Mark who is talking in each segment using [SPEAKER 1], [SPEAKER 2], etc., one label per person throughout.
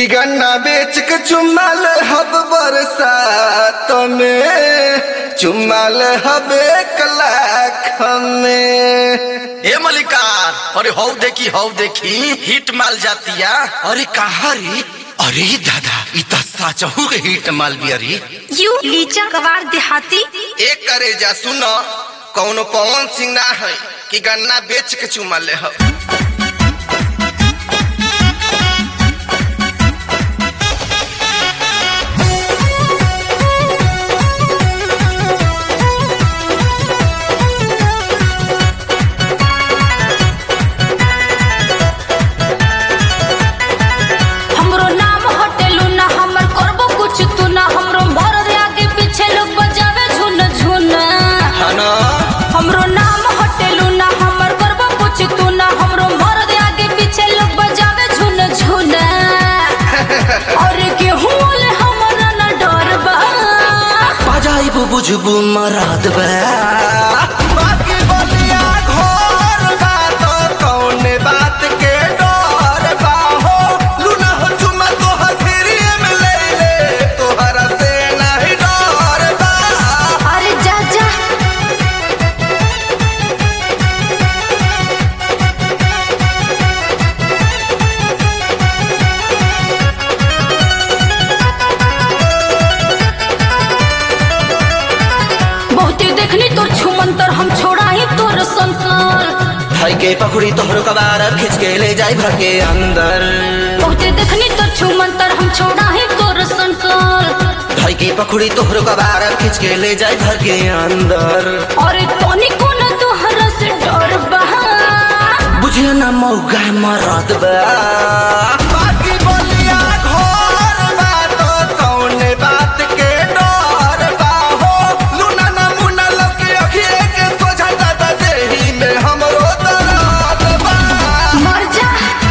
[SPEAKER 1] कि गन्ना बेच के चुमाल हब बरसात में चुमाल हब एक लाख में
[SPEAKER 2] ए मलिकार अरे हौ देखी हौ देखी हिट माल जातिया अरे कहा रे अरे दादा इ त साचहु के हिट माल भी अरे
[SPEAKER 3] यू लीचा कबार देहाती
[SPEAKER 1] एक करे जा सुन कौनो पवन सिंह ना है कि गन्ना बेच के चुमा ले हो
[SPEAKER 3] हमरो नाम हटेलू ना हमर करबो कुछ तू ना हमरो भर दे आगे पीछे लोग बजावे झुन झुन
[SPEAKER 1] है ना
[SPEAKER 3] हमरो नाम हटेलू ना हमर करबो कुछ तू ना हमरो भर दे आगे पीछे लोग बजावे झुन झुन और गेहूं ले हमरा ना डर बा
[SPEAKER 2] बजाइबु बुझबु मराद बा
[SPEAKER 1] बाकी बलिया घोर बा तो कौने बात के डर बा हो लूना हो चुमा तोहर फिरिए में ले ले तोहरा से नहीं डर बा
[SPEAKER 3] अरे जा जा बहुते देखनी तोर छुमंतर हम छोड़ा ही तोर संकर
[SPEAKER 2] भाई के पकड़ी तोहरो कबार खींच के ले जाई भर के अंदर
[SPEAKER 3] बहुते देखनी तोर छुमंतर हम छोड़ा ही तोर संकर
[SPEAKER 2] भाई के पकड़ी तोहरो कबार खींच के ले जाई भर के अंदर
[SPEAKER 3] अरे तोनी को ना तोहरा से डर बा
[SPEAKER 2] बुझे ना मौका मराद बा
[SPEAKER 1] बाकी बलिया घोर बा तो कौने बात के डर बा हो लूना ना मुना लगे अखिए के सोझा दादा देही में हमरो दर्द बा
[SPEAKER 3] मर जा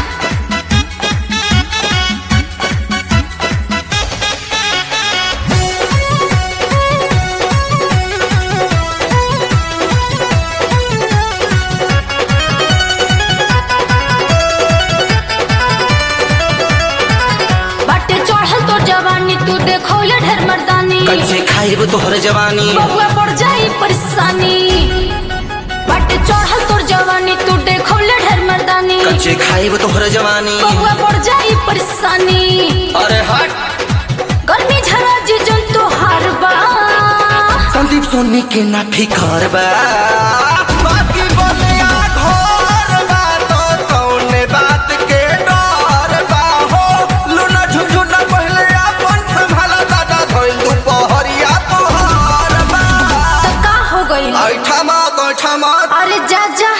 [SPEAKER 3] बाटे चढ़ल तोर जवानी तू देखो ले ढेर मर्दानी
[SPEAKER 2] कल से खाइब तोहर जवानी
[SPEAKER 3] बबुआ पड़ जाई परेशानी बाटे चढ़ल तोर जवानी तू देखो ले ढेर मर्दानी
[SPEAKER 2] कल से खाइब तोहर जवानी
[SPEAKER 3] बबुआ पड़ जाई परेशानी
[SPEAKER 1] अरे हट
[SPEAKER 3] गर्मी झरा जी जन तो हार बा
[SPEAKER 2] संदीप सोनी के ना फिकर बा
[SPEAKER 1] बाकी बलिया घोर बा तो कौने बात के डर बा हो लूना झुझुना पहले अपन संभाला दादा धोइल दुपहरिया तोहर बा
[SPEAKER 3] तो का हो गई
[SPEAKER 1] ऐठा मा बैठा मा
[SPEAKER 3] अरे जा जा